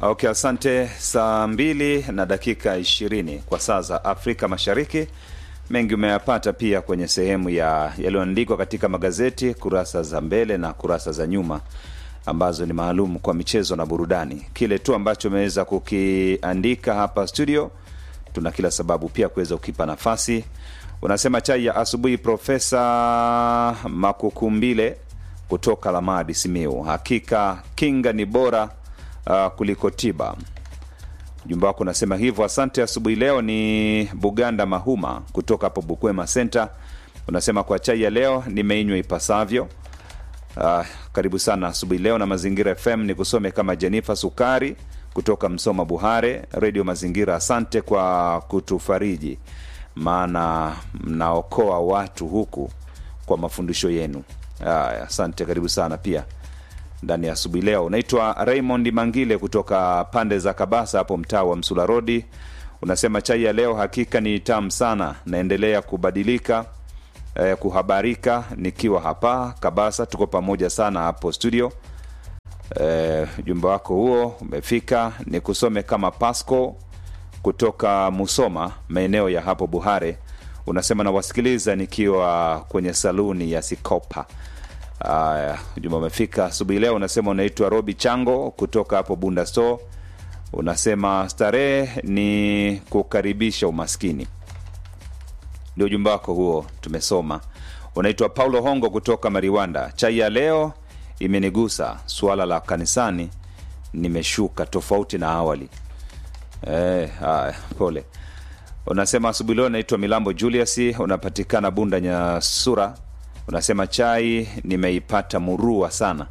Okay, asante. Saa mbili na dakika ishirini kwa saa za Afrika Mashariki. Mengi umeyapata pia kwenye sehemu ya yaliyoandikwa katika magazeti, kurasa za mbele na kurasa za nyuma ambazo ni maalum kwa michezo na burudani. Kile tu ambacho umeweza kukiandika hapa studio, tuna kila sababu pia kuweza kukipa nafasi. Unasema chai ya asubuhi, Profesa Makukumbile kutoka Lamadi, Simiu. Hakika kinga ni bora uh, kuliko tiba. Ujumbe wako unasema hivyo. Asante. Asubuhi leo ni Buganda Mahuma kutoka hapo Bukwema Center. Unasema kwa chai ya leo nimeinywa ipasavyo. Uh, karibu sana asubuhi leo na Mazingira FM. Ni kusome kama Jenifa Sukari kutoka Msoma Buhare, Redio Mazingira. Asante kwa kutufariji, maana mnaokoa watu huku kwa mafundisho yenu. Haya, asante, karibu sana pia ndani ya asubuhi leo. Unaitwa Raymond Mangile kutoka pande za Kabasa hapo mtaa wa Msula Rodi. Unasema chai ya leo hakika ni tamu sana, naendelea kubadilika eh, kuhabarika nikiwa hapa Kabasa. Tuko pamoja sana hapo studio. Eh, ujumbe wako huo umefika, ni kusome kama Pasco kutoka Musoma, maeneo ya hapo Buhare. Unasema nawasikiliza nikiwa kwenye saluni ya Sikopa. Aya, ujumbe umefika asubuhi leo. Unasema unaitwa Robi Chango kutoka hapo Bunda Store. Unasema starehe ni kukaribisha umaskini, ndio ujumbe wako huo, tumesoma. Unaitwa Paulo Hongo kutoka Mariwanda. Chai ya leo imenigusa, suala la kanisani nimeshuka tofauti na awali. Eh, haya, pole. Unasema asubuhi leo naitwa Milambo Julius, unapatikana Bunda Nyasura. Unasema chai nimeipata murua sana.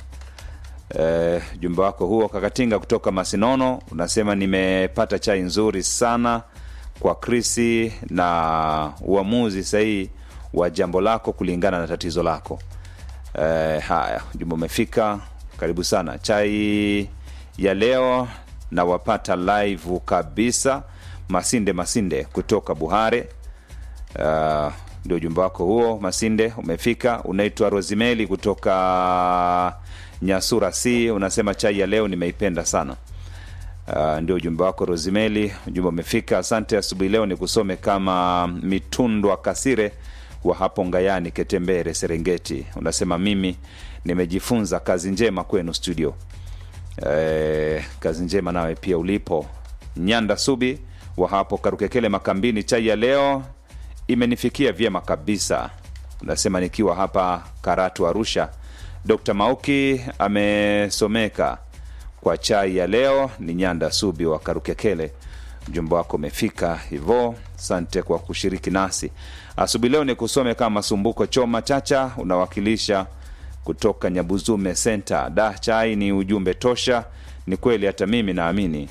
E, jumbe wako huo Kakatinga kutoka Masinono unasema nimepata chai nzuri sana kwa Krisi na uamuzi sahihi wa jambo lako kulingana na tatizo lako. E, haya jumbe umefika, karibu sana. Chai ya leo nawapata live kabisa. Masinde Masinde kutoka Buhare. Uh, ndio ujumbe wako huo Masinde umefika. Unaitwa Rosimeli kutoka Nyasura C, unasema chai ya leo nimeipenda sana. Uh, ndio ujumbe wako Rosimeli, ujumbe umefika. Asante. Asubuhi leo ni kusome kama Mitundwa Kasire wa hapo Ngayani, Ketembere, Serengeti. Unasema mimi nimejifunza. Kazi njema kwenu studio. Eh, kazi njema nawe pia ulipo. Nyanda Subi wa hapo Karukekele Makambini, chai ya leo imenifikia vyema kabisa. Unasema nikiwa hapa Karatu, Arusha. Dr Mauki amesomeka kwa chai ya leo. Ni Nyanda Subi wa Karukekele, mjumbe wako umefika hivo. Asante kwa kushiriki nasi asubuhi leo. Ni kusome kama Masumbuko Choma Chacha, unawakilisha kutoka Nyabuzume Center. Da, chai ni ujumbe tosha. Ni kweli, hata mimi naamini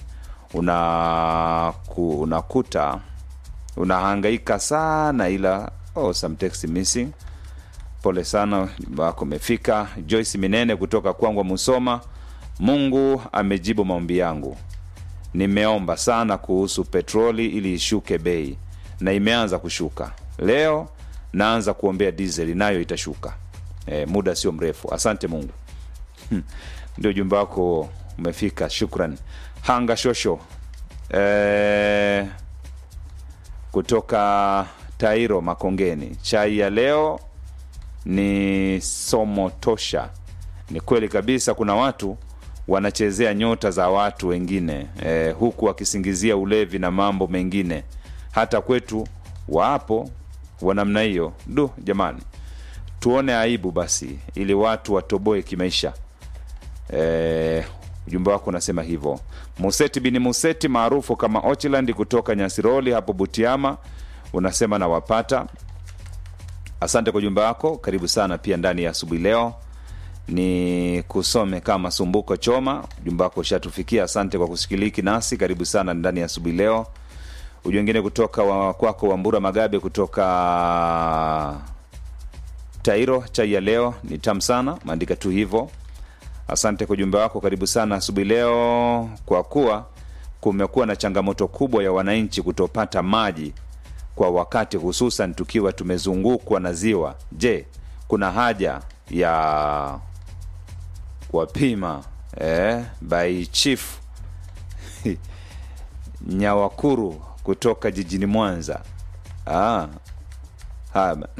una ku, unakuta unahangaika sana ila oh, some text missing. Pole sana, jumba wako umefika. Joyce Minene kutoka Kwangwa Musoma, Mungu amejibu maombi yangu. Nimeomba sana kuhusu petroli ili ishuke bei na imeanza kushuka. Leo naanza kuombea dizeli nayo itashuka e, muda sio mrefu. Asante Mungu. Ndio jumba wako umefika, shukran. Hanga Shosho e, kutoka Tairo Makongeni, chai ya leo ni somo tosha. Ni kweli kabisa, kuna watu wanachezea nyota za watu wengine e, huku wakisingizia ulevi na mambo mengine. Hata kwetu wapo wa namna hiyo. Du jamani, tuone aibu basi, ili watu watoboe kimaisha. E, ujumbe wako unasema hivyo. Museti bini Museti maarufu kama Ochland kutoka Nyasiroli hapo Butiama, unasema nawapata. Asante kwa ujumbe wako, karibu sana pia ndani ya asubuhi leo. Ni kusome kama Sumbuko Choma, ujumbe wako ushatufikia. Asante kwa kusikiliki nasi, karibu sana ndani ya asubuhi leo. Ujumbe wengine kutoka wa, kwako Wambura Magabe kutoka Tairo, chai ya leo ni tamu sana, maandika tu hivyo. Asante kwa ujumbe wako, karibu sana asubuhi leo. Kwa kuwa kumekuwa na changamoto kubwa ya wananchi kutopata maji kwa wakati, hususan tukiwa tumezungukwa na ziwa. Je, kuna haja ya kuwapima eh, by chief Nyawakuru kutoka jijini Mwanza. Ah, haya bana.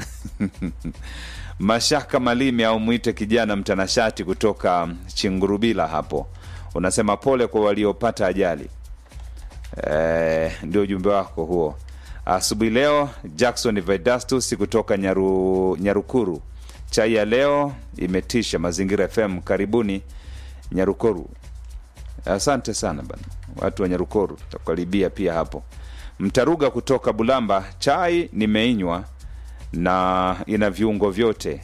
Mashaka Malimi au mwite kijana mtanashati kutoka Chingurubila hapo, unasema pole kwa waliopata ajali. Eh, ndio ujumbe wako huo asubuhi leo. Jackson Vedastus kutoka Nyaru, Nyarukuru, chai ya leo imetisha. Mazingira FM, karibuni Nyarukuru. Asante sana bana, watu wa Nyarukoru tutakaribia pia hapo. Mtaruga kutoka Bulamba, chai nimeinywa na ina viungo vyote.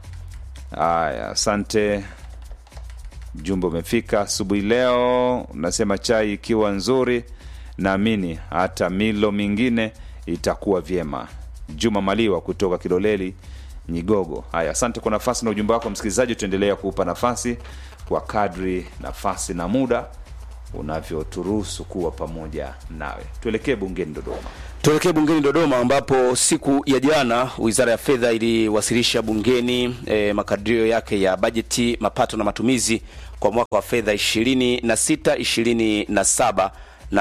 Aya, asante. Jumbe umefika asubuhi leo, unasema chai ikiwa nzuri, naamini hata milo mingine itakuwa vyema. Juma Maliwa kutoka Kiloleli, Nyigogo. Haya, asante kwa nafasi na ujumbe wako msikilizaji, tutaendelea kuupa nafasi kwa kadri nafasi na muda unavyoturuhusu kuwa pamoja nawe. Tuelekee bungeni Dodoma. Tuelekee bungeni Dodoma ambapo siku ya jana Wizara ya Fedha iliwasilisha bungeni e, makadirio yake ya bajeti, mapato na matumizi kwa mwaka wa fedha 26 27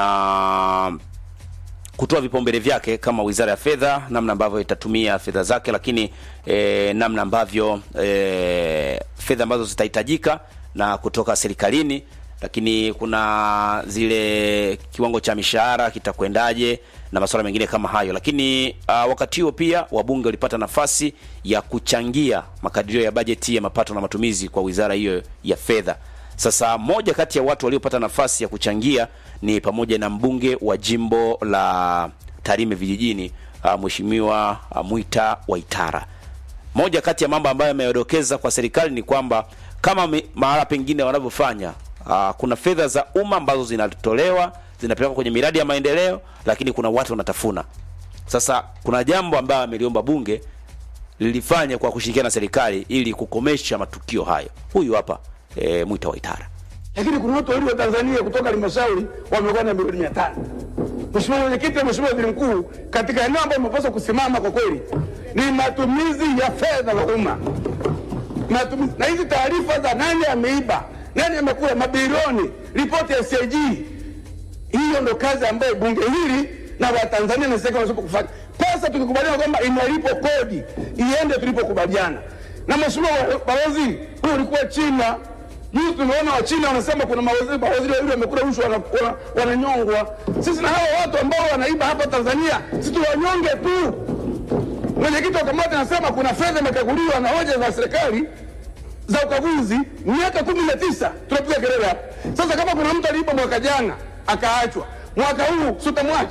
na kutoa vipaumbele vyake kama Wizara ya Fedha, namna ambavyo itatumia fedha zake, lakini e, namna ambavyo e, fedha ambazo zitahitajika na kutoka serikalini lakini kuna zile kiwango cha mishahara kitakwendaje na masuala mengine kama hayo. Lakini uh, wakati huo pia wabunge walipata nafasi ya kuchangia makadirio ya bajeti ya mapato na matumizi kwa wizara hiyo ya fedha. Sasa moja kati ya watu waliopata nafasi ya kuchangia ni pamoja na mbunge wa jimbo la Tarime vijijini, uh, Mheshimiwa uh, Mwita Waitara. Moja kati ya mambo ambayo ameyadokeza kwa serikali ni kwamba kama mahala pengine wanavyofanya Uh, kuna fedha za umma ambazo zinatolewa zinapelekwa kwenye miradi ya maendeleo, lakini kuna watu wanatafuna. Sasa kuna jambo ambayo ameliomba bunge lilifanya kwa kushirikiana na serikali ili kukomesha matukio hayo. Huyu hapa e, Mwita Waitara. Lakini kuna watu wawili wa Tanzania kutoka halmashauri wamekuwa na milioni mia tano. Mheshimiwa Mwenyekiti na Mheshimiwa Waziri Mkuu, katika eneo ambayo imepaswa kusimama kwa kweli ni matumizi ya fedha za umma, matumizi na hizi taarifa za nani ameiba nani amekula mabilioni, ripoti ya CAG. Hiyo ndo kazi ambayo bunge hili na Watanzania na serikali wanapaswa kufanya. Pesa tukikubaliana kwamba inalipo kodi iende tulipokubaliana. Na mheshimiwa balozi, huyu ulikuwa China juzi, tumeona wa China wanasema kuna mawaziri mawaziri wawili wamekula rushwa wananyongwa. Wana, wana sisi na hao watu ambao wanaiba hapa Tanzania, sisi tuwanyonge tu. Mwenyekiti wa kamati anasema kuna fedha imekaguliwa na hoja za serikali za ukaguzi miaka kumi na tisa tunapiga kelele hapa. Sasa kama kuna mtu aliiba mwaka jana akaachwa, mwaka huu sutamwacha?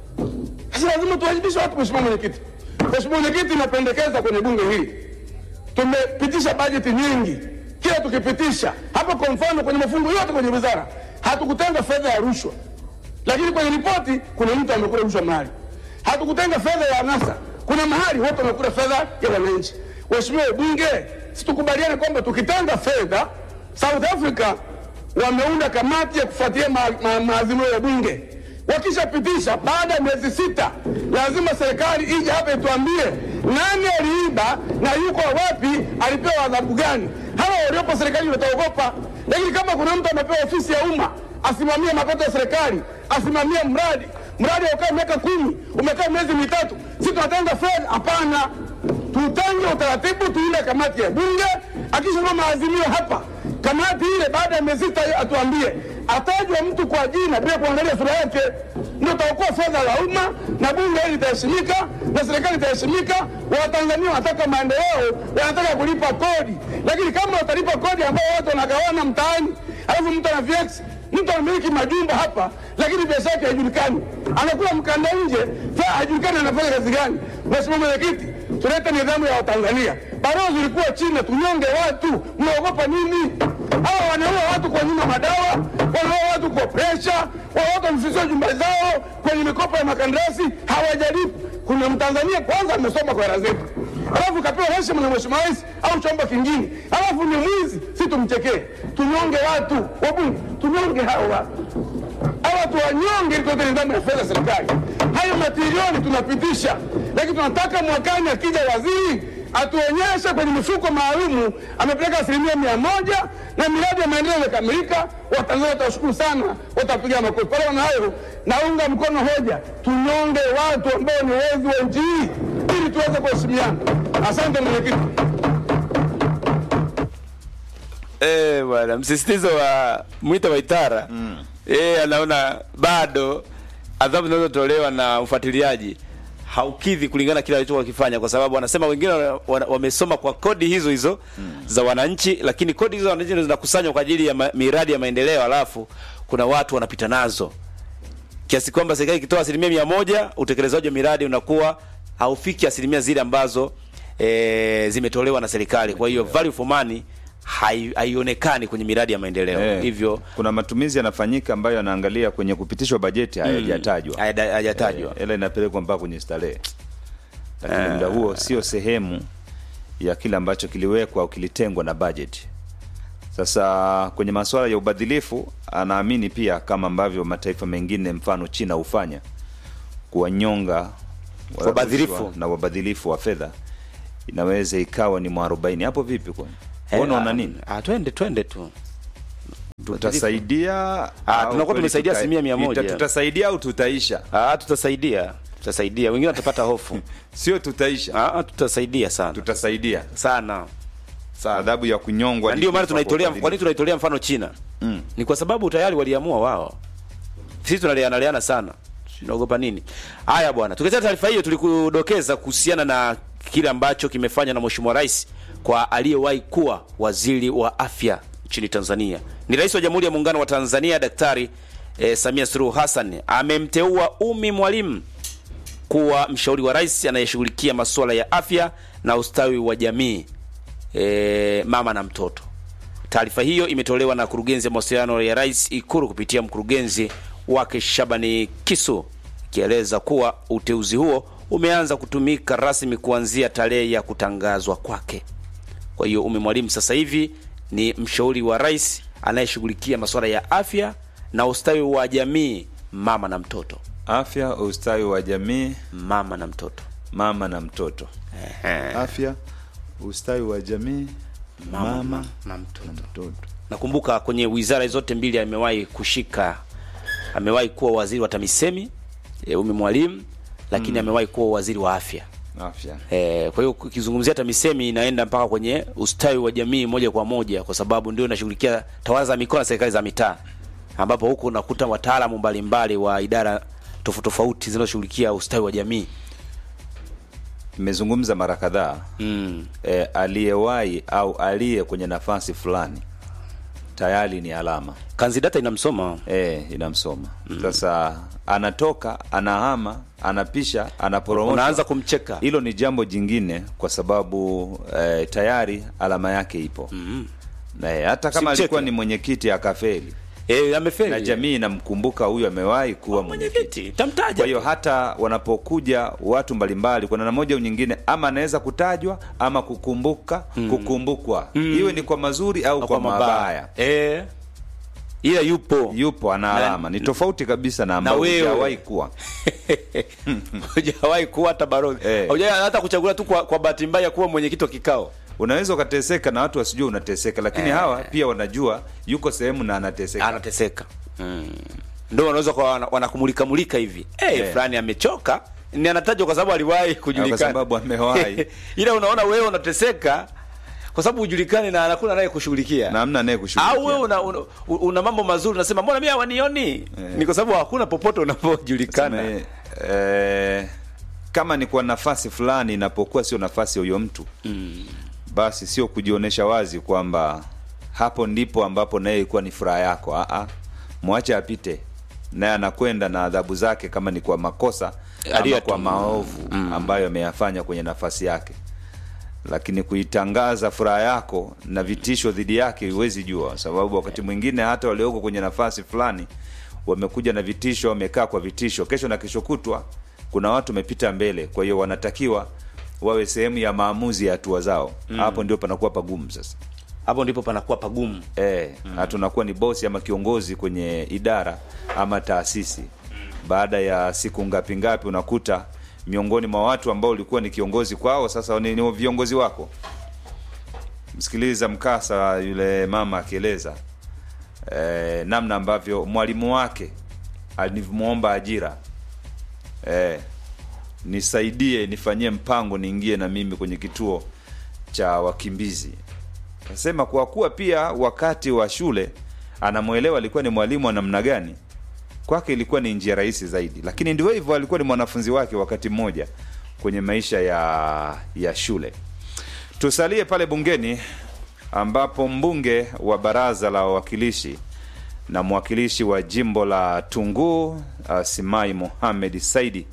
Sasa lazima tuwajibishe watu. Mheshimiwa Mwenyekiti, Mheshimiwa Mwenyekiti, napendekeza kwenye bunge hili, tumepitisha bajeti nyingi, kila tukipitisha hapa, kwa mfano kwenye mafungu yote kwenye wizara hatukutenga fedha ya rushwa, lakini kwenye ripoti kuna mtu amekula rushwa mahali. Hatukutenga fedha ya anasa, kuna mahali watu wamekula fedha ya wananchi. Mheshimiwa bunge situkubaliane kwamba tukitenga fedha. South Africa wameunda kamati ya kufuatilia maazimio ma, ma, ya bunge. Wakishapitisha baada ya miezi sita, lazima serikali ije hapa ituambie nani aliiba na yuko wapi, alipewa adhabu gani. Hawa waliopo serikali wataogopa, lakini kama kuna mtu amepewa ofisi ya umma asimamie mapato ya serikali, asimamie mradi mradi ukaa miaka kumi, umekaa miezi mitatu, si tunatenga fedha? Hapana, tutange utaratibu, tuile kamati ya bunge, akishaona maazimio hapa, kamati ile baada ya miezi sita atuambie, atajwa mtu kwa jina bila kuangalia sura yake, ndio taokoa fedha la umma na bunge hili litaheshimika na serikali itaheshimika. Watanzania wanataka maendeleo, wanataka kulipa kodi, lakini kama watalipa kodi ambao watu wanagawana mtaani, alafu mtu ana VX mtu anamiliki majumba hapa, lakini biashara yake haijulikani, anakula mkanda nje, haijulikani anafanya kazi gani. Mheshimiwa Mwenyekiti, tulete nidhamu ya Watanzania. Balozi ulikuwa China, tunyonge watu, mnaogopa nini? Hawa wanaua watu kwa nyuma madawa, wanaua watu kwa presha, watu wamefisiwa jumba zao kwenye mikopo ya makandarasi, hawajalipa. Kuna Mtanzania kwanza amesoma kwa hela zetu, alafu kapewa heshima na mheshimiwa rais au chombo kingine, alafu ni mwizi, si tumchekee? Tunyonge watu wabunge, tunyonge hawa watu hawa tuwanyonge, ili tuwete nidhamu ya fedha serikali. Hayo matrilioni tunapitisha, lakini tunataka mwakani akija waziri atuonyeshe kwenye mifuko maalumu amepeleka asilimia mia moja na miradi ya maendeleo imekamilika. Watanzania watashukuru sana, watapiga makofi. Kwa hiyo na hayo, naunga mkono hoja, tunyonge watu ambao ni wezi wa nchi hii ili tuweze kuheshimiana. Asante mwenyekiti. Eh, bwana msisitizo wa Mwita Waitara mm. eh, anaona bado adhabu zinazotolewa na ufuatiliaji haukidhi kulingana na kile alichokuwa akifanya, kwa sababu wanasema wengine wana- wana- wamesoma kwa kodi hizo hizo mm. za wananchi, lakini kodi hizo za wananchi ndio zinakusanywa kwa ajili ya ma, miradi ya maendeleo, alafu kuna watu wanapita nazo kiasi kwamba serikali ikitoa asilimia mia moja utekelezaji wa miradi unakuwa haufiki asilimia zile ambazo e, zimetolewa na serikali. Kwa hiyo value for money hai- haionekani kwenye miradi ya maendeleo Eh, hivyo kuna matumizi yanafanyika ambayo yanaangalia kwenye kupitishwa bajeti hayajatajwa hayada- hayajatajwa. Eh, hela inapelekwa mpaka kwenye starehe, lakini muda huo sio sehemu ya kile ambacho kiliwekwa au kilitengwa na bajeti. Sasa kwenye masuala ya ubadhilifu, anaamini pia kama ambavyo mataifa mengine mfano China hufanya kuwanyonga Wabadhilifu. rushwa na wabadhilifu wa fedha, inaweza ikawa ni mwarobaini. Hapo vipi kwani? Eh, Unaona ah, nini? ah, twende twende tu tutasaidia Ah, au tunakuwa kweli tumesaidia tuta- asilimia mia moja. ita- tutasaidia au tutaisha ah, tutasaidia tutasaidia, wengine watapata hofu sio tutaisha ah, ah, tutasaidia sana tutasaidia sana sana adhabu ya kunyongwa na ni ndio maana kufa kwa tunaitolea kwa nini ubadhilifu. tunaitolea mfano China Mm. ni kwa sababu tayari waliamua wao sisi tunaleanaleana sana tunaogopa nini haya bwana tukiacha taarifa hiyo tulikudokeza kuhusiana na kile ambacho kimefanywa na mheshimiwa rais kwa aliyewahi kuwa waziri wa afya nchini Tanzania ni rais wa jamhuri ya muungano wa Tanzania daktari eh, Samia Suluhu Hassan amemteua Umi Mwalimu kuwa mshauri wa rais anayeshughulikia masuala ya afya na ustawi wa jamii e, mama na mtoto. Taarifa hiyo imetolewa na kurugenzi ya mawasiliano ya rais Ikuru kupitia mkurugenzi wake Shabani Kisu, ikieleza kuwa uteuzi huo umeanza kutumika rasmi kuanzia tarehe ya kutangazwa kwake. Kwa hiyo Umi Mwalimu sasa hivi ni mshauri wa rais anayeshughulikia masuala ya afya na ustawi wa jamii, mama na mtoto, afya ustawi wa jamii mama na mtoto. mama na mtoto afya ustawi wa jamii mama, na mtoto. mtoto Nakumbuka kwenye wizara zote mbili amewahi kushika, amewahi kuwa waziri wa TAMISEMI e, Umi Mwalimu, lakini amewahi kuwa waziri wa afya afya e, kwa hiyo ukizungumzia TAMISEMI inaenda mpaka kwenye ustawi wa jamii moja kwa moja, kwa sababu ndio inashughulikia tawala za mikoa na serikali za mitaa, ambapo huku unakuta wataalamu mbalimbali wa idara tofauti tofauti zinazoshughulikia ustawi wa jamii imezungumza mara kadhaa mm. e, aliyewahi au aliye kwenye nafasi fulani tayari ni alama Kanzidata inamsoma e, inamsoma sasa anatoka anahama anapisha anaporomosha unaanza kumcheka hilo ni jambo jingine kwa sababu eh, tayari alama yake ipo mm hata kama Simcheke. alikuwa ni mwenyekiti akafeli e, amefeli na jamii inamkumbuka huyu amewahi kuwa mwenyekiti mwenyekiti tamtaja kwa hiyo hata wanapokuja watu mbalimbali kwa namna moja au nyingine ama anaweza kutajwa ama kukumbuka kukumbukwa iwe ni kwa mazuri au kwa, mabaya eh, ila yupo yupo ana Na- alama ni tofauti kabisa na ambao wewe. hujawahi kuwa hujawahi kuwa hata balozi Eh. hujawahi hata kuchaguliwa tu kwa, kwa bahati mbaya kuwa mwenyekiti wa kikao unaweza ukateseka na watu wasijua unateseka lakini hawa pia wanajua yuko sehemu na anateseka anateseka mm. ndio wanaweza kwa wana- wanakumulika mulika hivi hey, Eh. fulani amechoka ni anatajwa kwa sababu aliwahi kujulikana kwa sababu amewahi. ila unaona wewe unateseka kwa sababu hujulikani na hakuna naye kushughulikia na hamna naye kushughulikia. au wewe una, una, una mambo mazuri unasema mbona mimi hawanioni ni kwa sababu hakuna popote unapojulikana Sema, eh, kama ni kwa nafasi fulani inapokuwa sio nafasi ya huyo mtu mm. basi sio kujionyesha wazi kwamba hapo ndipo ambapo naye ilikuwa ni furaha yako Aa, mwache apite naye anakwenda na adhabu zake kama ni kwa makosa ama Aliyotu- kwa maovu ambayo ameyafanya kwenye nafasi yake lakini kuitangaza furaha yako na vitisho dhidi yake huwezi jua sababu wakati mwingine hata walioko kwenye nafasi fulani wamekuja na vitisho wamekaa kwa vitisho kesho na kesho kutwa kuna watu wamepita mbele kwa hiyo wanatakiwa wawe sehemu ya maamuzi ya hatua zao hapo ndio panakuwa pagumu sasa hapo ndipo panakuwa pagumu e, mm. tunakuwa ni bosi ama kiongozi kwenye idara ama taasisi baada ya siku ngapi ngapi unakuta miongoni mwa watu ambao ulikuwa ni kiongozi kwao, sasa ni, ni viongozi wako. Msikiliza mkasa yule mama akieleza eh, namna ambavyo mwalimu wake alivyomwomba ajira eh, nisaidie nifanyie mpango niingie na mimi kwenye kituo cha wakimbizi. Kasema kwa kuwa pia wakati wa shule anamwelewa alikuwa ni mwalimu wa namna gani, kwake ilikuwa ni njia rahisi zaidi, lakini ndio hivyo, alikuwa ni mwanafunzi wake wakati mmoja kwenye maisha ya ya shule. Tusalie pale bungeni ambapo mbunge wa baraza la wawakilishi na mwakilishi wa jimbo la Tunguu uh, Simai Mohamed Saidi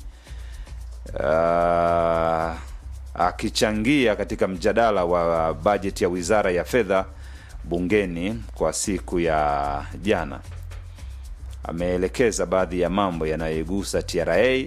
uh, akichangia katika mjadala wa bajeti ya wizara ya fedha bungeni kwa siku ya jana, ameelekeza baadhi ya mambo yanayoigusa TRA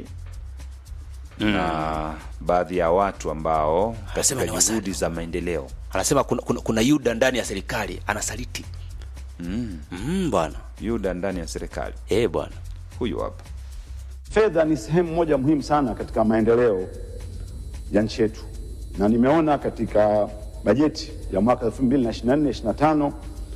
na baadhi ya watu ambao Anasema ni katika wasanii. juhudi za maendeleo anasema kuna, kuna, kuna yuda ndani ya serikali anasaliti mm. Mm, bwana yuda ndani ya serikali. eh bwana Huyu hapa Fedha ni sehemu moja muhimu sana katika maendeleo ya nchi yetu, na nimeona katika bajeti ya mwaka 2024/25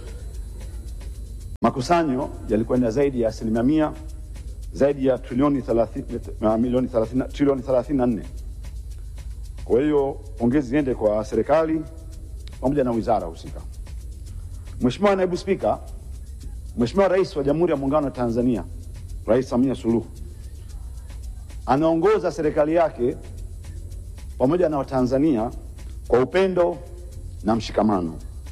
makusanyo yalikwenda zaidi ya asilimia mia, zaidi ya trilioni 30 uh, milioni 30 trilioni 34. Kwa hiyo pongezi ziende kwa serikali pamoja na wizara husika. Mheshimiwa Naibu Spika, Mheshimiwa Rais wa Jamhuri ya Muungano wa Tanzania, Rais Samia Suluhu anaongoza serikali yake pamoja na Watanzania kwa upendo na mshikamano,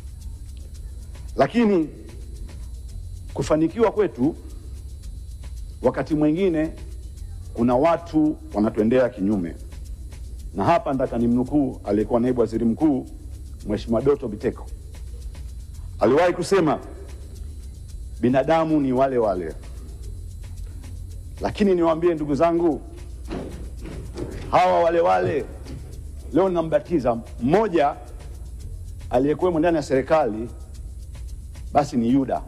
lakini kufanikiwa kwetu wakati mwingine kuna watu wanatuendea kinyume, na hapa nataka nimnukuu aliyekuwa naibu waziri mkuu Mheshimiwa Doto Biteko aliwahi kusema binadamu ni wale wale, lakini niwaambie ndugu zangu, hawa wale wale leo nambatiza mmoja aliyekuwemo ndani ya serikali, basi ni Yuda.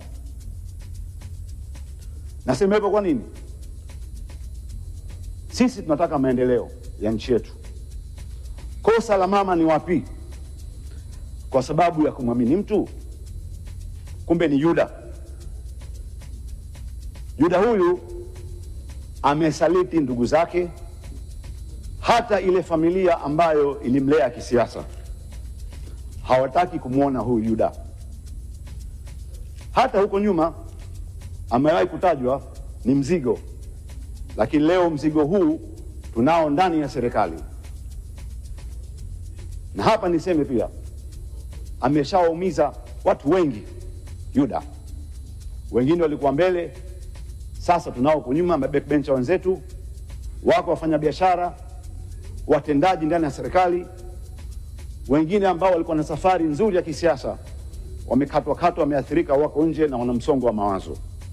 Nasema hivyo kwa nini? Sisi tunataka maendeleo ya nchi yetu. Kosa la mama ni wapi? Kwa sababu ya kumwamini mtu, kumbe ni Yuda. Yuda huyu amesaliti ndugu zake, hata ile familia ambayo ilimlea kisiasa hawataki kumwona huyu Yuda. Hata huko nyuma amewahi kutajwa ni mzigo, lakini leo mzigo huu tunao ndani ya serikali. Na hapa niseme pia, ameshawaumiza watu wengi Yuda. Wengine walikuwa mbele, sasa tunao huko nyuma, mabackbencher wenzetu wako, wafanya biashara, watendaji ndani ya serikali, wengine ambao walikuwa na safari nzuri ya kisiasa wamekatwa katwa, wameathirika, wako nje na wana msongo wa mawazo.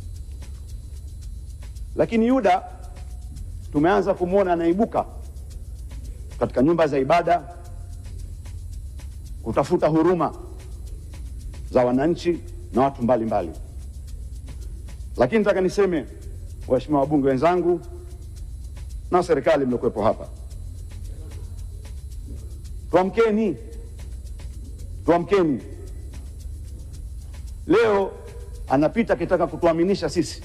Lakini Yuda tumeanza kumwona anaibuka katika nyumba za ibada kutafuta huruma za wananchi na watu mbalimbali mbali. Lakini nataka niseme waheshimiwa wabunge wenzangu na serikali mliokuwepo hapa, tuamkeni, tuamkeni. Leo anapita akitaka kutuaminisha sisi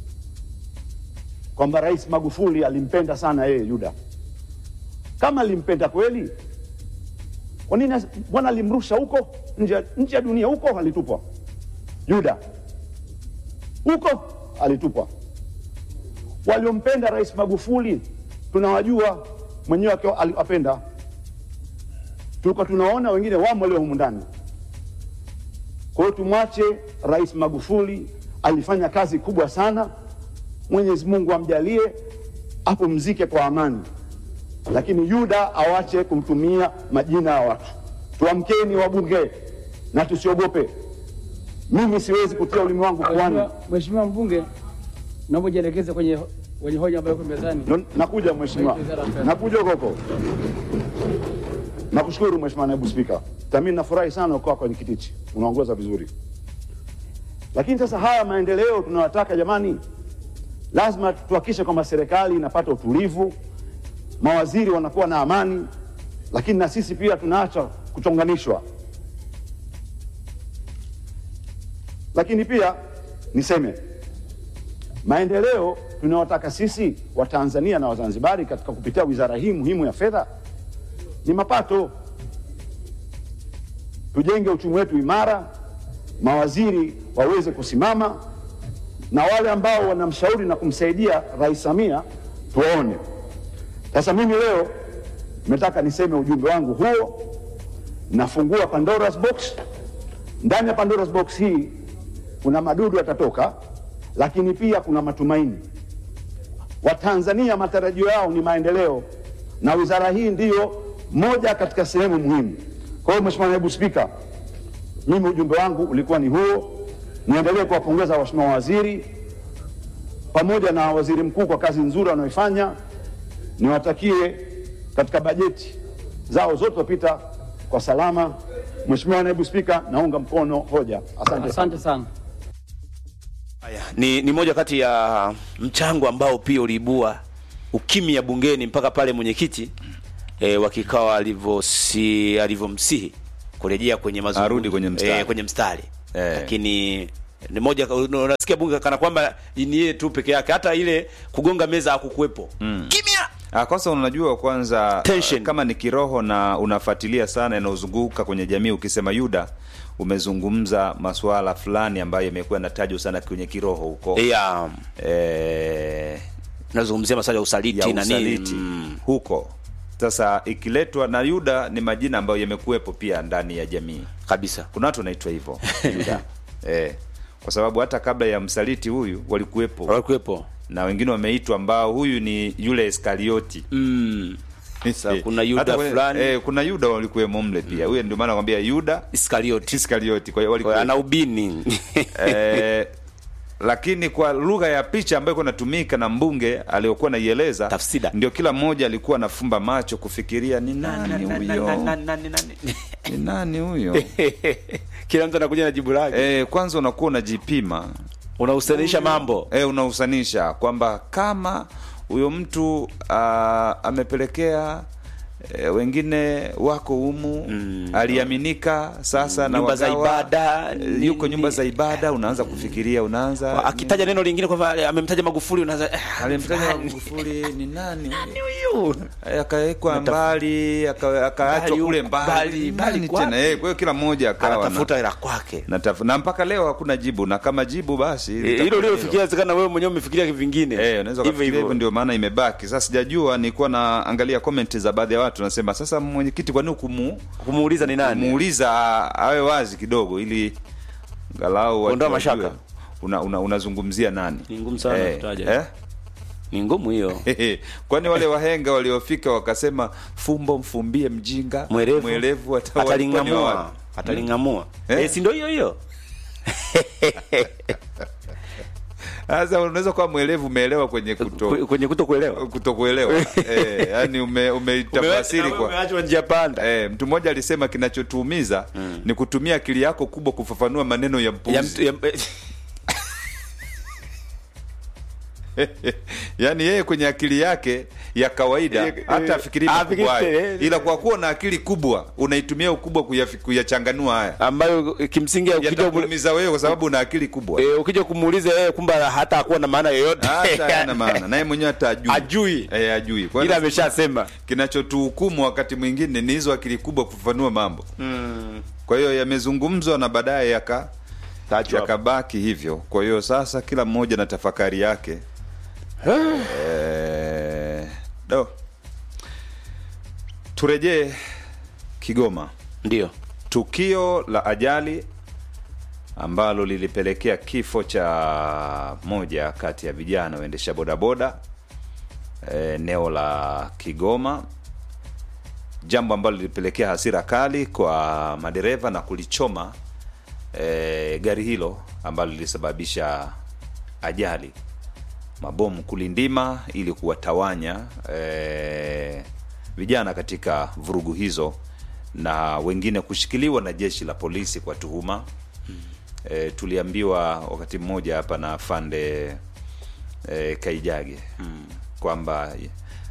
kwamba Rais Magufuli alimpenda sana yeye Yuda. Kama alimpenda kweli, kwa nini as- mbona alimrusha huko nje nje ya dunia? Huko alitupwa Yuda, huko alitupwa. Waliompenda Rais Magufuli tunawajua, mwenyewe akiwa aliwapenda, tulikuwa tunaona wengine wamo walio humu ndani. Kwa hiyo tumwache Rais Magufuli, alifanya kazi kubwa sana. Mwenyezi Mungu amjalie apumzike kwa amani, lakini Yuda awache kumtumia majina ya watu. Tuamkeni wabunge na tusiogope. Mimi siwezi kutia ulimi wangu puani. Mheshimiwa- Mheshimiwa mbunge, naomba ujielekeze kwenye kwenye hoja ambayo iko mezani. Ndo- Nakuja mheshimiwa, nakuja huko huko. Nakushukuru mheshimiwa naibu spika, tami nafurahi sana ukiwa kwenye kitichi, unaongoza vizuri. Lakini sasa haya maendeleo tunayotaka jamani, lazima tuhakikishe kwamba serikali inapata utulivu, mawaziri wanakuwa na amani, lakini na sisi pia tunaacha kuchonganishwa. Lakini pia niseme maendeleo tunayotaka sisi Watanzania na Wazanzibari katika kupitia wizara hii muhimu ya fedha ni mapato. Tujenge uchumi wetu imara, mawaziri waweze kusimama na wale ambao wanamshauri na kumsaidia Rais Samia tuwaone. Sasa mimi leo nataka niseme ujumbe wangu huo, nafungua Pandora's box. Ndani ya Pandora's box hii kuna madudu yatatoka, lakini pia kuna matumaini. Watanzania matarajio yao ni maendeleo, na wizara hii ndiyo moja katika sehemu muhimu. Kwa hiyo Mheshimiwa Naibu Spika, mimi ujumbe wangu ulikuwa ni huo. Niendelee kuwapongeza waheshimiwa waziri pamoja na waziri mkuu kwa kazi nzuri wanayoifanya. Niwatakie katika bajeti zao zote wapita kwa salama. Mheshimiwa Naibu Spika, naunga mkono hoja. Asante. Asante sana. Haya, ni, ni moja kati ya mchango ambao pia uliibua ukimya bungeni mpaka pale mwenyekiti e, wa kikao alivyosi alivyomsihi kurejea kwenye mazungumzo Arudi kwenye mstari. e, kwenye mstari Eh. lakini ni moja unasikia bunge kana kwamba ni yeye tu peke yake, hata ile kugonga meza hakukuwepo kimya. Ah, kwanza unajua kwanza Tension. kama ni kiroho na unafuatilia sana yanayozunguka kwenye jamii, ukisema Yuda umezungumza masuala fulani ambayo yamekuwa yanatajwa sana kwenye kiroho huko Yeah, eh, nazungumzia masuala ya usaliti ya na nini usaliti mm. huko. Sasa ikiletwa na Yuda ni majina ambayo yamekuwepo pia ndani ya jamii. kabisa Kuna watu wanaitwa hivyo Yuda eh, kwa sababu hata kabla ya msaliti huyu walikuwepo walikuwepo na wengine wameitwa ambao huyu ni yule Iskarioti mm. Sasa Eh, kuna Yuda hata kwenye- fulani. eh, kuna Yuda walikuwemo mle pia huyo ndio maana nakwambia Yuda Iskarioti Iskarioti kwa hiyo Kwa hiyo walikuwa ana ubini eh, lakini kwa lugha ya picha ambayo ilikuwa inatumika na mbunge aliyokuwa naieleza Tafsida. ndio kila mmoja alikuwa anafumba macho kufikiria ni nani huyo ni nani huyo kila mtu anakuja na jibu lake eh, kwanza unakuwa unajipima unahusanisha mambo e, unahusanisha kwamba kama huyo mtu ah, amepelekea e, wengine wako humu Mm. aliaminika sasa na Nyumba za wagawa, ibada, eh, nini. yuko nyumba za ibada unaanza kufikiria unaanza akitaja neno lingine kwamba amemtaja Magufuli unaanza eh, alimtaja fulani. Magufuli ni nani huyo? huyu Eh, akawekwa mbali aka- akaachwa Mbali kule huko, mbali mbali, mbali Nani kwapi? tena eh, kwa hiyo kila mmoja akawa na- anatafuta hela kwake na, taf- na mpaka leo hakuna jibu na kama jibu basi Eh, litakuwa hilo hilo. uliofikiria zikana wewe mwenyewe umefikiria vingine Eh, unaweza kufikiria hivyo, ndio maana imebaki sasa. Sijajua, nilikuwa naangalia comment za baadhi ya watu nasema, sasa mwenyekiti, kwa nini kumu kumuuliza ni nani muuliza awe wazi kidogo, ili ngalau watu Kuondoa wajue mashaka. una, una, unazungumzia nani? Ni ngumu sana eh, kutaja. eh? ni ngumu hiyo kwani wale wahenga waliofika wakasema fumbo mfumbie mjinga mwerevu mwerevu hata walikuwa ni wa atalingamua wapi? atalingamua Eh? eh, si ndio hiyo hiyo Sasa unaweza kuwa mwelevu umeelewa kwenye kuto Kwe- kwenye kuto kuelewa kutokuelewa eh, yani ume, umeitafasiri kwa umeachwa njia panda Eh, mtu mmoja alisema kinachotuumiza ni kutumia akili yako kubwa kufafanua maneno ya ya mpuzi. mtu ya, yaani yeye kwenye akili yake ya kawaida Eh, hata eh, afikiri afikiri- makubwa hayo. eh, ila kwa kuwa na akili kubwa unaitumia ukubwa kuyafi- kuyachanganua haya ambayo kimsingi ukija kumu- yatakuumiza wewe kwa sababu una akili kubwa eh, ukija kumuuliza yeye kumba hata hakuwa na maana yoyote hata hayana maana naye mwenyewe hata ajui Ajui. eh, ajui Kwa ila hiyo ameshasema kinachotuhukumu wakati mwingine ni hizo akili kubwa kufafanua mambo kwa hiyo yamezungumzwa na baadaye yaka Tachwa hapo. yakabaki hivyo kwa hiyo sasa kila mmoja na tafakari yake Eh, do turejee kigoma ndio tukio la ajali ambalo lilipelekea kifo cha moja kati ya vijana waendesha bodaboda eh, eneo la Kigoma, jambo ambalo lilipelekea hasira kali kwa madereva na kulichoma eh, gari hilo ambalo lilisababisha ajali, mabomu kulindima ili kuwatawanya eh, vijana katika vurugu hizo na wengine kushikiliwa na jeshi la polisi kwa tuhuma e, tuliambiwa wakati mmoja hapa na afande e, Kaijage kwamba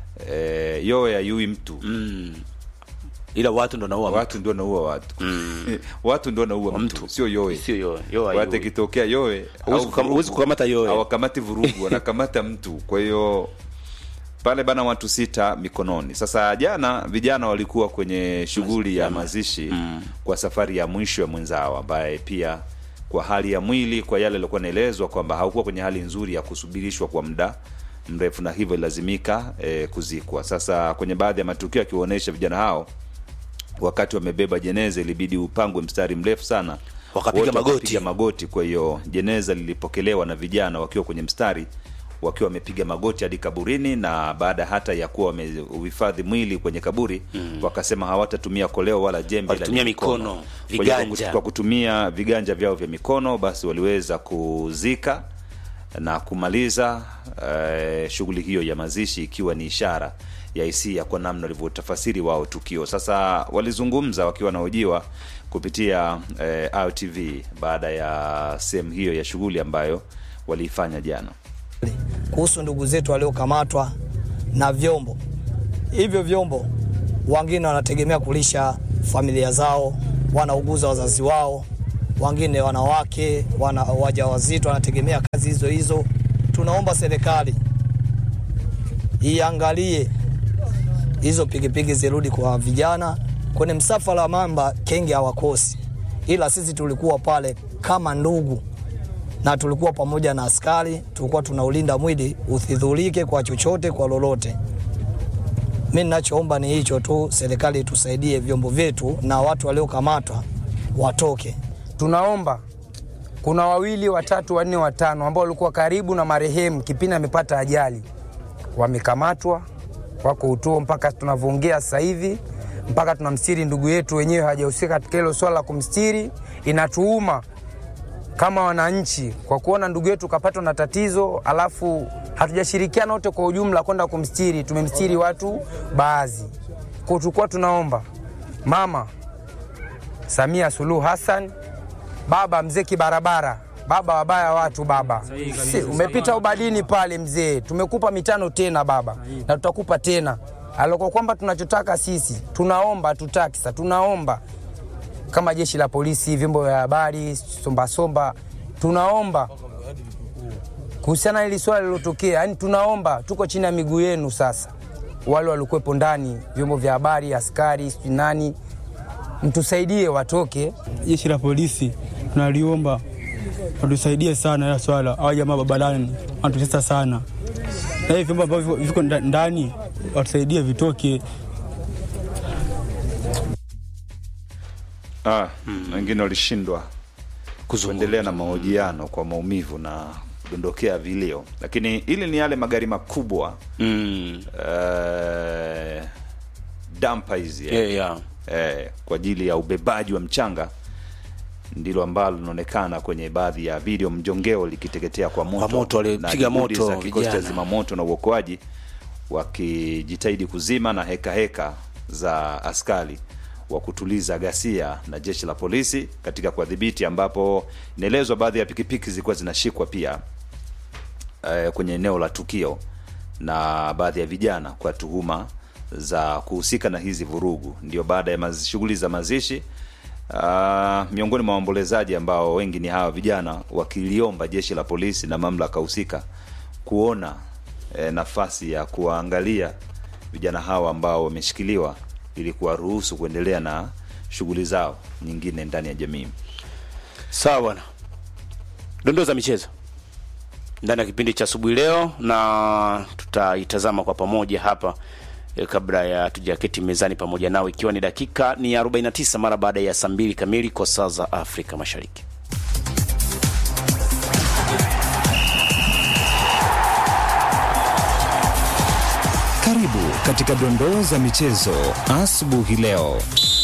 e, yowe ayui mtu ila watu ndo naua watu ndio naua watu watu ndio naua mtu sio yowe Sio yowe. Yowe watu hayui. ikitokea yowe Huwezi au kukam- vurugu, huwezi kukamata yowe. hawakamati vurugu wanakamata mtu kwa hiyo pale bana watu sita mikononi sasa jana vijana walikuwa kwenye shughuli ya mazishi kwa safari ya mwisho ya mwenzao ambaye pia kwa hali ya mwili kwa yale aliokuwa naelezwa kwamba haukuwa kwenye hali nzuri ya kusubirishwa kwa muda mrefu na hivyo ilazimika eh, kuzikwa sasa kwenye baadhi ya matukio akiwaonyesha vijana hao wakati wamebeba jeneza ilibidi upangwe mstari mrefu sana Wakapiga Wote magoti. wakapiga magoti kwa hiyo jeneza lilipokelewa na vijana wakiwa kwenye mstari wakiwa wamepiga magoti hadi kaburini na baada hata ya kuwa wamehifadhi mwili kwenye kaburi mm. wakasema hawatatumia koleo wala jembe ila Walitumia ni mikono, Kwa hiyo kwa viganja. kut- kwa kutumia viganja vyao vya mikono basi waliweza kuzika na kumaliza eh, shughuli hiyo ya mazishi ikiwa ni ishara ya hisia kwa namna walivyotafasiri wao tukio sasa walizungumza wakiwa wanahojiwa kupitia eh, RTV baada ya sehemu hiyo ya shughuli ambayo waliifanya jana kuhusu ndugu zetu waliokamatwa na vyombo hivyo. Vyombo wengine wanategemea kulisha familia zao, wanauguza wazazi wao, wengine wanawake wana wajawazito wanategemea kazi hizo hizo. Tunaomba serikali iangalie hizo pikipiki zirudi kwa vijana. Kwenye msafara wa mamba kenge hawakosi, ila sisi tulikuwa pale kama ndugu na tulikuwa pamoja na askari, tulikuwa tunaulinda mwili usidhurike kwa chochote, kwa lolote. Mi ninachoomba ni hicho tu, serikali itusaidie, vyombo vyetu na watu waliokamatwa watoke. tunaomba kuna wawili watatu wanne watano ambao walikuwa karibu na marehemu kipindi amepata ajali wamekamatwa wako utuo mpaka tunavyoongea sasa hivi mpaka tunamstiri ndugu yetu wenyewe hajahusika katika hilo swala la kumstiri inatuuma kama wananchi kwa kuona ndugu yetu kapatwa na tatizo alafu hatujashirikiana wote kwa ujumla kwenda kumstiri tumemstiri watu baadhi kwa tulikuwa tunaomba mama Samia Suluhu Hassan, baba mzee kibarabara, baba wabaya watu baba. Si, umepita ubadini pale mzee, tumekupa mitano tena baba, na tutakupa tena aloko kwamba tunachotaka sisi, tunaomba tutaki sasa, tunaomba kama jeshi la polisi, vyombo vya habari, sombasomba, tunaomba kuhusiana na hili swala lilotokea, yani tunaomba, tuko chini ya miguu yenu sasa, wale walikuwepo ndani, vyombo vya habari, askari, sijui nani, mtusaidie watoke. jeshi la polisi tunaliomba watusaidie sana ila swala hawa jamaa barabarani wanatutesa sana na hivi vyombo ambavyo viko nda- ndani watusaidie vitoke ah, wengine walishindwa kuendelea na mahojiano kwa maumivu na kudondokea vilio lakini ili ni yale magari makubwa mm. eh, dampa hizi eh. yeah, yeah. eh, kwa ajili ya ubebaji wa mchanga ndilo ambalo linaonekana kwenye baadhi ya video mjongeo likiteketea kwa moto, Kwa moto, walipiga na juhudi moto za kikosi cha vijana. zimamoto na uokoaji wakijitahidi kuzima na heka heka za askari wa kutuliza ghasia na jeshi la polisi katika kuwadhibiti, ambapo inaelezwa baadhi ya pikipiki zilikuwa zinashikwa pia eh, kwenye eneo la tukio na baadhi ya vijana kwa tuhuma za kuhusika na hizi vurugu. Ndio baada ya maz- shughuli za mazishi uh, miongoni mwa waombolezaji ambao wengi ni hawa vijana wakiliomba jeshi la polisi na mamlaka husika kuona eh, nafasi ya kuwaangalia vijana hawa ambao wameshikiliwa ili kuwaruhusu kuendelea na shughuli zao nyingine ndani ya jamii. sawa bwana dondoo za michezo ndani ya kipindi cha asubuhi leo na tutaitazama kwa pamoja hapa eh, kabla ya tujaketi mezani pamoja nao ikiwa ni dakika ni 49 mara baada ya saa mbili kamili kwa saa za afrika mashariki Karibu katika dondoo za michezo asubuhi leo.